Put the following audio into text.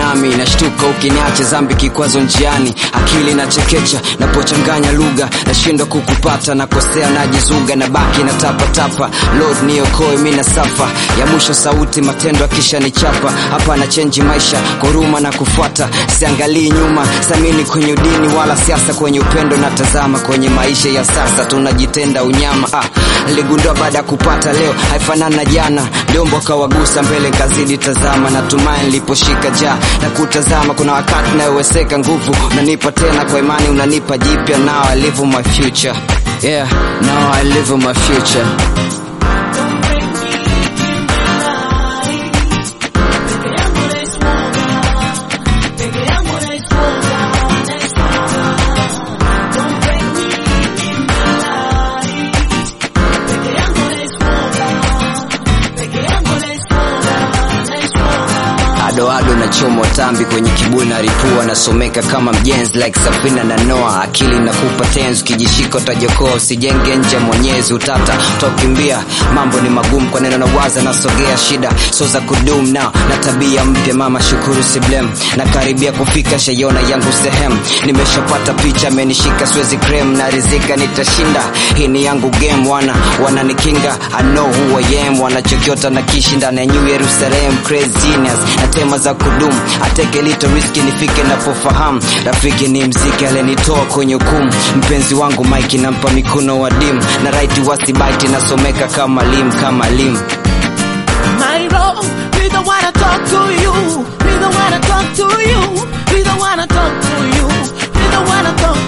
nami nashtuka ukiniacha zambi kikwazo njiani akili na chekecha napochanganya lugha nashindwa kukupata nakosea najizuga na baki na tapatapa lord niokoe mi na safa ya mwisho sauti matendo akisha nichapa hapa na chenji maisha kuruma na kufuata siangalii nyuma samini kwenye udini wala siasa kwenye upendo natazama kwenye maisha ya sasa tunajitenda unyama ah, ligundua baada ya kupata leo haifanani na jana dombo akawagusa mbele kazidi tazama natumai niliposhika ja na kutazama kuna wakati nayoweseka nguvu unanipa tena kwa imani unanipa jipya now I live my future yeah now I live my future adoado nachomwa tambi kwenye kibui na ripua nasomeka kama mjenzi like safina na noa akili nakupa tenzi ukijishika utajokoa usijenge nje ya mwenyezi utata utakimbia mambo ni magumu kwa neno na waza nasogea shida so za kudum na na tabia mpya mama shukuru siblem na karibia kufika shaiona yangu sehemu nimeshapata picha amenishika siwezi krem na rizika nitashinda hii ni yangu game wana wananikinga I know who I am wanachokiota na kishi ndani ya New Jerusalem crazy genius na tema za kudumu ateke lito riski nifike napofahamu rafiki ni mziki alenitoa kwenye hukumu mpenzi wangu Mike nampa mikono wa dim na right wasibaiti nasomeka kama lim kama lim My love, we don't wanna talk to you. We don't wanna talk to you. We don't wanna talk to you. We don't wanna talk